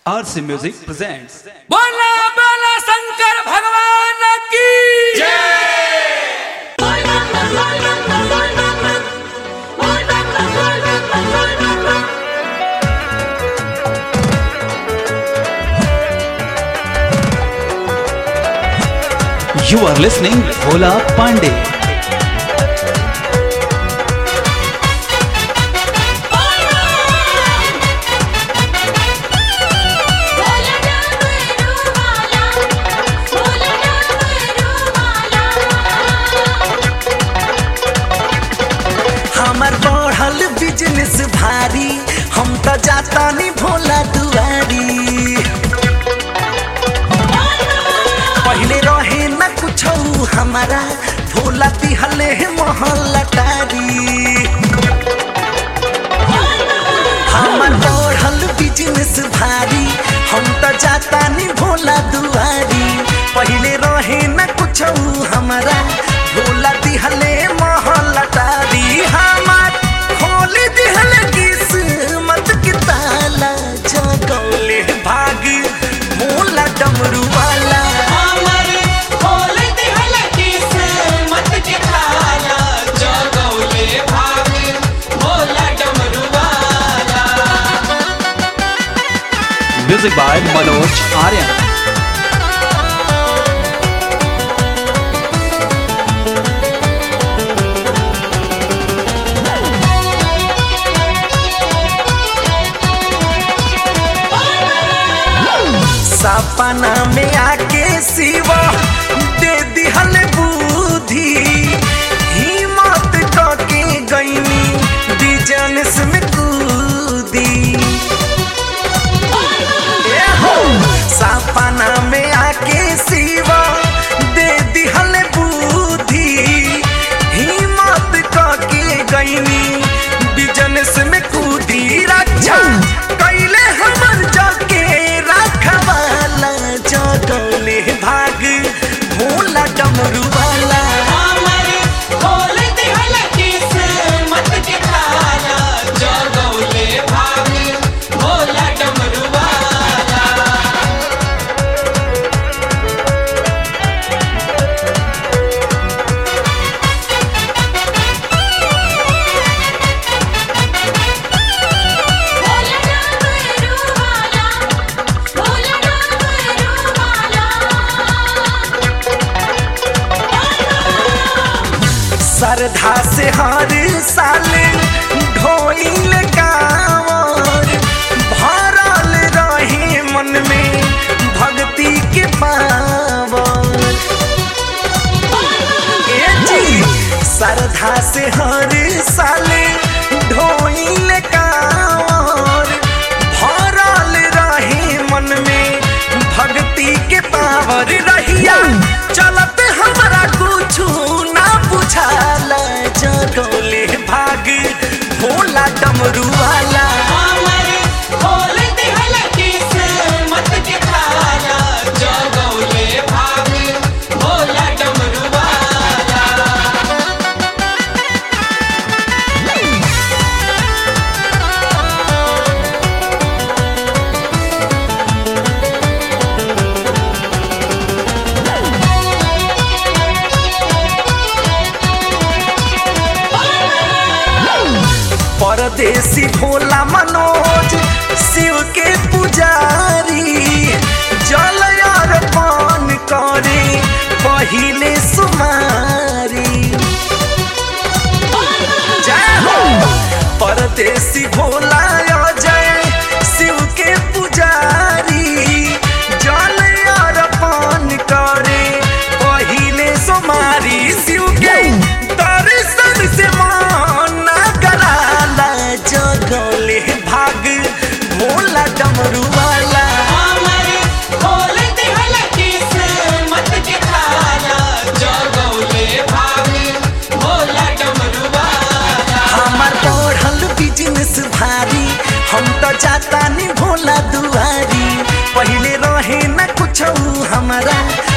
RC Music presents बोला बोला शंकर भगवान की You are listening Bhola Pandey. हमर बढ़ल बिजनेस भारी हम त जातानी भोला दुआरी पहिले रहे न कुछ हमारा भोला दिहले महल टारी हमर बढ़ल बिजनेस भारी हम त जातानी भोला दुआरी पहिले रहे न कुछ हमारा भोला दिहले महल टारी हमर खोल दिहले किस्मत के ताला जगौले भाग भोला डमरू वाला Music by Manoj Aryan. सपना में आके शिवा दे दिहल बुद्धि हिम्मत के गईनी बिजनेस में कूदी ए हो, सपना में आके शिवा दे दिहल बुद्धि हिम्मत के गईनी बिजनेस में कूदी रक्षा कैले हमर जाके रखवाला जगले भाग भोला डमरू वाला श्रद्धा से हर साल ढोइल कांवर भरल रहे मन में भक्ति के पावर ए जी श्रद्धा से हर साल ढोइल कांवर भरल रहे मन में भक्ति के पावर रहिया चलत हमरा कुछ ना बुझाला जगोले भाग भोला डमरू वाला परदेसी भोला मनोज शिव के पुजारी जल अर्पण करे पहिले सुमारी जय हो परदेसी भोला अजय शिव के पुजारी जल अर्पण करे पहिले सुमारी शिव के दर्शन से मन कराला जगले भाग भोला डमरू वाला हमर बढ़ल बिजनेस भारी हम तो जातानी भोला दुआरी पहिले रहे न कुछ हमारा